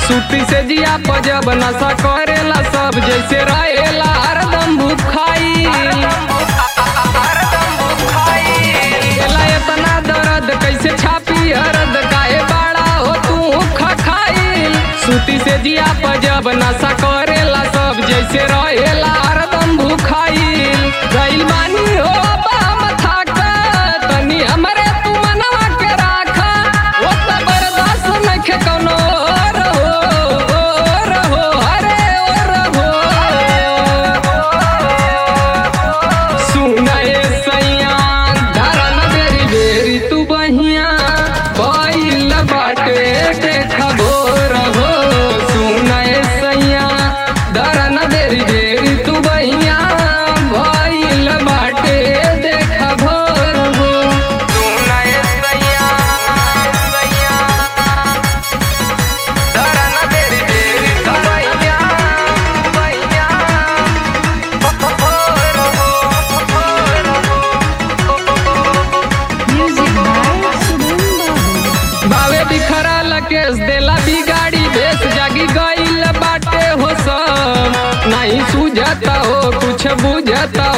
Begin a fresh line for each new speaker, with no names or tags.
सूती से जिया पजब नशा करेला सब जैसे रहेला हरदम भूखाई एला इतना दर्द कैसे छापी हरद काहे बाड़ा हो तू खखाइल सूती से जिया पजब नशा करेला सब जैसे रहेला हरदम भूखाइल गइल बानी हो बाम थाका तनी हमरे तू मनवा के राखा ओ त बर्दाश्त नइखे कौनो रहो रहो अरे ओ रहो सुनाए सैया धरन बेरी बेरी तू बहिया बैल बाटे देखबो रहो सुनाए सैया धरन बेरी बेरी तू बहिया बैल बाटे देखबो रहो सुनाए सैया सैया धरन बेरी बेरी तू बहिया बहिया
Music by Subhan Babu.
बावे बिखरा लकेश देला बिगाड़ी भेस जागी गईल बाटे हो सब नहीं सूझता हो कुछ बुझता